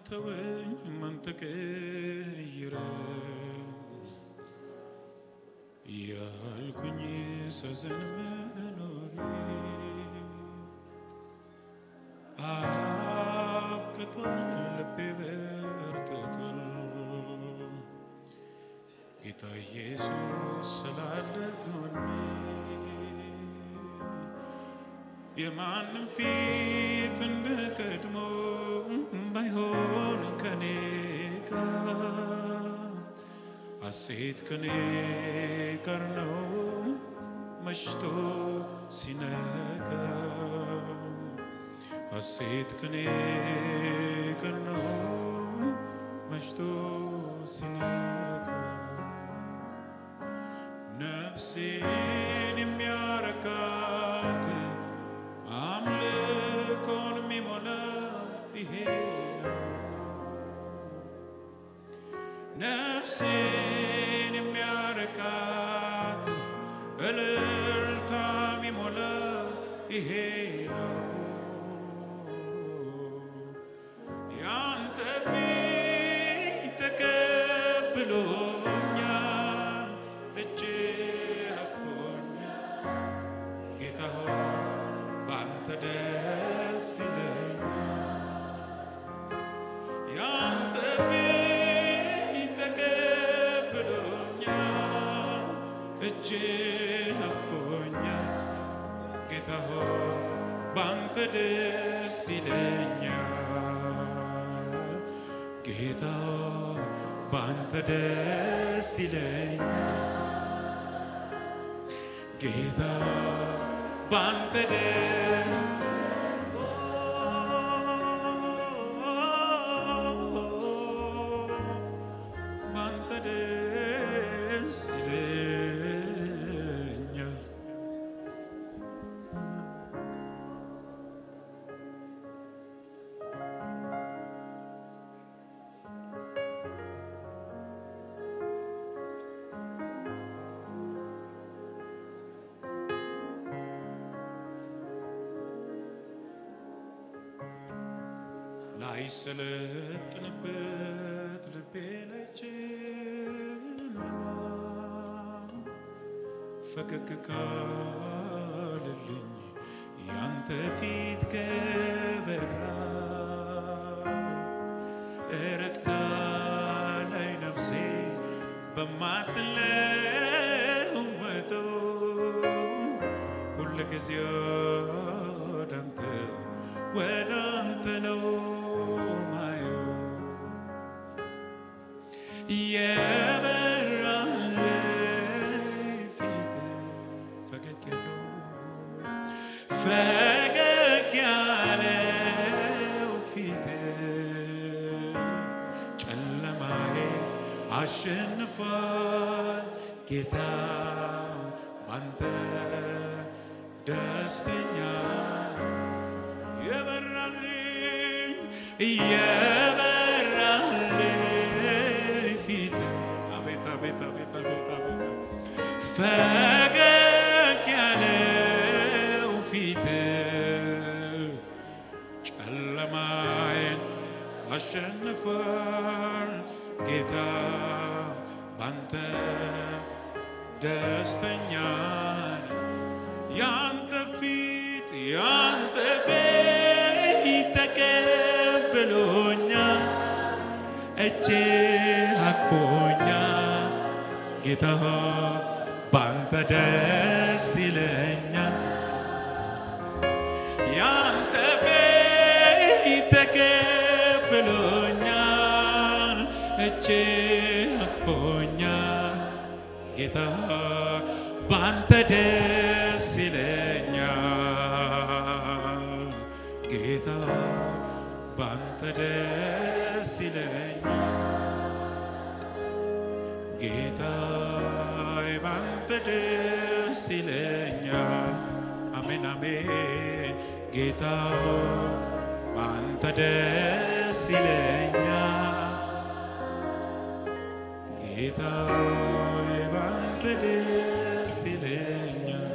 ተወኝ ማን ተቀይረ ያልኩኝ ሰዘን መኖሬ አብቅቷል ልቤ በርትቷል ጌታ ኢየሱስ ስላለ ጎኔ የማንም ፊት እንደ ቀድሞ ባይሆን ከኔ ጋር ሐሴት ከኔ ጋር ነው መሽቶ ሲነጋ ሐሴት ከኔ ጋር ነው መሽቶ ሲነጋ ነፍሴን የሚያረካት አምልኮን የሚሞላ ይሄ ነው። ነፍሴን የሚያረካት እልልታ የሚሞላ ይሄ ነው። ያንተ ፊት ተቀብሎኛል፣ እጅ አቅፎኛል። ጌታ ሆይ በአንተ ደስ ይለኛል። ያንተ ፊት ተቀብሎኛል፣ እጅ አቅፎኛል። ጌታ ሆይ በአንተ ደስ ይለኛል። ጌታ ሆይ በአንተ ደስ ይለኛል። ጌታ በአንተ ደስ በአንተ ደስ ይለኛል። ላይ ሰለጥንበት ልቤ ላይ ጨለማ ፈገግ ካልልኝ ያንተ ፊት ከበራ እረግታ ላይ ነፍሴ በማትለወጠው ሁልጊዜ ወደ አንተ ወደ አንተ ነው ማየው የበራልኝ ፊት ፈገግ ያለው ፈገግ ያለው ፊት ጨለማዬ አሸንፏል ጌታ ባንተ ደስተኛ የበራልኝ የበራልኝ ፊት አቤት አቤት አቤት አቤት አቤት ፈገግ ያለው ፊት ጨለማዬን አሸንፏል ጌታ ባንተ ደስተኛ ነኝ። ያንተ ፊት ያንተ ፊት ተቀብሎኛል፣ እጅ አቅፎኛል። ጌታ ሆይ ባንተ ደስ ይለኛል። ያንተ ፊት ተቀብሎኛል፣ እጅ አቅፎኛል። ጌታ ባንተ ደስ ይለኛል። ጌታ ባንተ ደስ ይለኛል። ጌታ ባንተ ደስ ይለኛል። አሜን አሜን። ጌታ ባንተ ደስ ይለኛል። ጌታ ባንተ ደስ ይለኛል።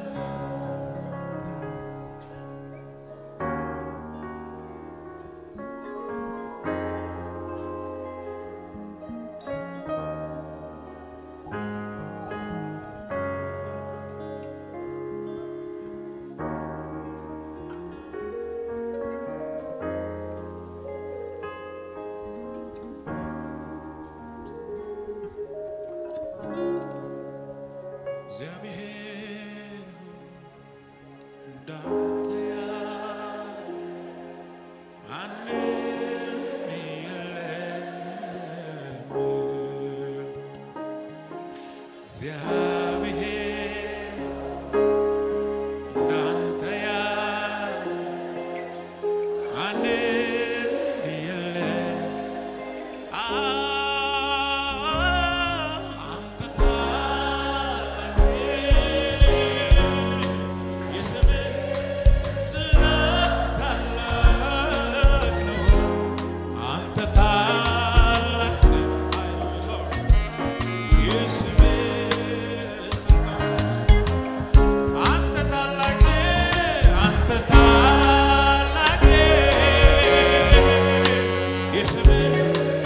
እንዳንተ ያለ ማንም የለም። እግዚአብሔር እንዳንተ ያለ ማንም የለም። አንተ ታላቅ የስምህ ስራት ታላቅ ነው። አንተ ታላቅ የስምህ ስራት አንተ ታላቅ አንተ ታላቅ የስምህ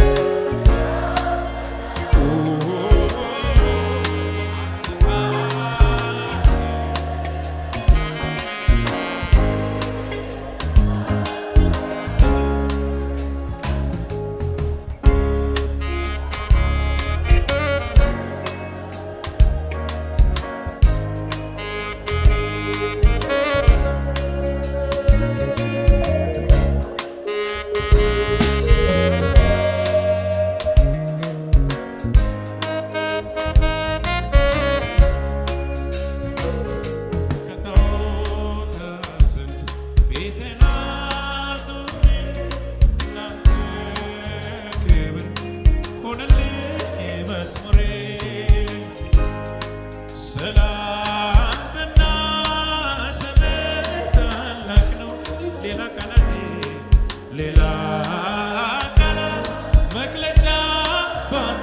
ሌላ ቃላት መግለጫ ባጣ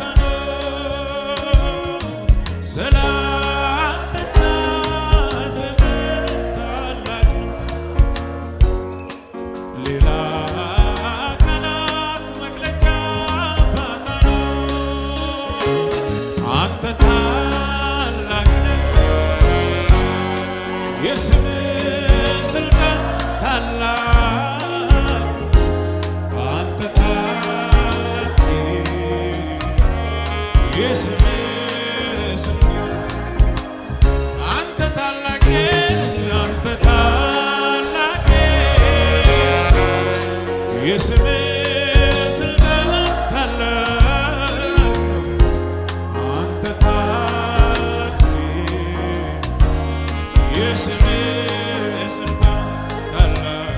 ነው ስላንተና ስምህ ታላቅ ነው። ሌላ ቃላት መግለጫ ባጣ ነው። አንተ ታላቅ ነህ፣ የስምህ ስልጣን ታላቅ አንተ ታላቅ የስምህ ስልጣን አንተ ታላቅ አንተ ታላቅ የስምህ ስልጣን ታላቅ አንተ ታላቅ የስምህ ስልጣን ታላቅ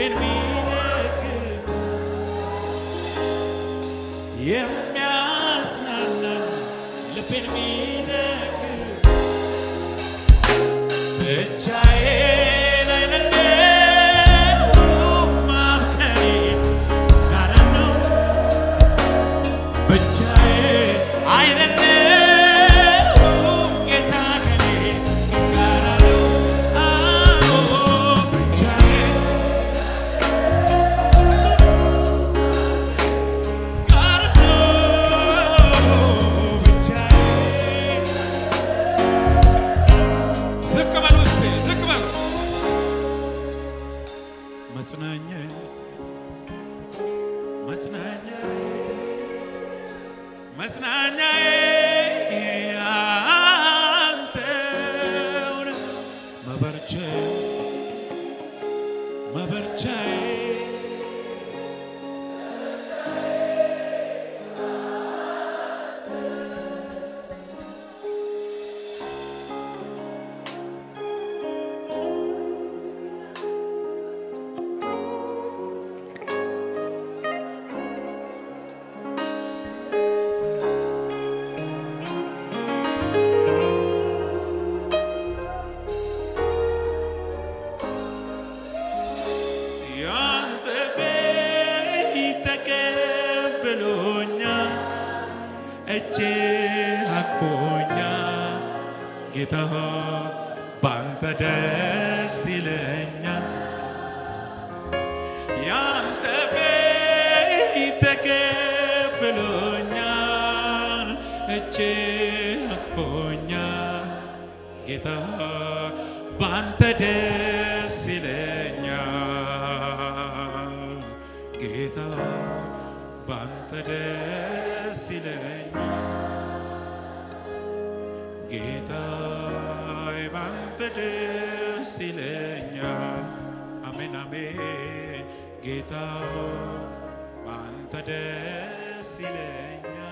ልቤን ሚደግፍ የሚያጽናና ልቤን ሚደግፍ ብቻዬን አይደለሁም ማምከኔ ጋራ ነው ብቻዬን አይደለሁም ጌታ ከኔ ጋራ ነው አዎ ብቻዬን ጋራ ነው ብቻዬን ዝቅ በሉ እስቲ ዝቅ በሉ መጽናኛዬ መጽናኛዬ መጽናኛዬ አንተው ነህ መበርቻዬ መበርቻዬ ያንተ ቤት ተቀብሎኛል፣ እጅ አቅፎኛል። ጌታ ሆይ ባንተ ደስ ይለኛል። ያንተ ቤት ተቀብሎኛል፣ እጅ አቅፎኛል። ጌታ ሆይ ባንተ ደስ ይለኛል። ጌታ ሆይ ባንተ ደስ ይለኛል። ጌታ ሆይ ባንተ ደስ ይለኛል። አሜን አሜን። ጌታ ሆይ ባንተ ደስ ይለኛል።